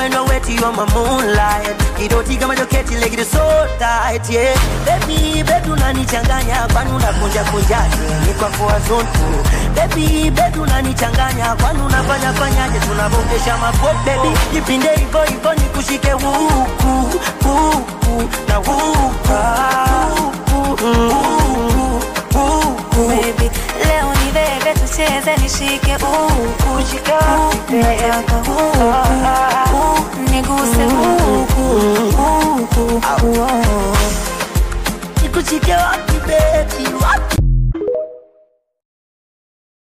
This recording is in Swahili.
when you're wet, you're my moonlight. Kidoti kama joketi, leg it so tight, yeah. Baby, baby unanichanganya, kwani unakunja kunjaje? Ni kwa kwa zonto. Baby, baby unanichanganya, kwani unafanya fanyaje? Tunavokesha mapo, baby. Jipinde hivyo hivyo nikushike huku, huku na huku, huku, huku, huku. Baby, leo ni bebe tucheze nishike huku nataka huku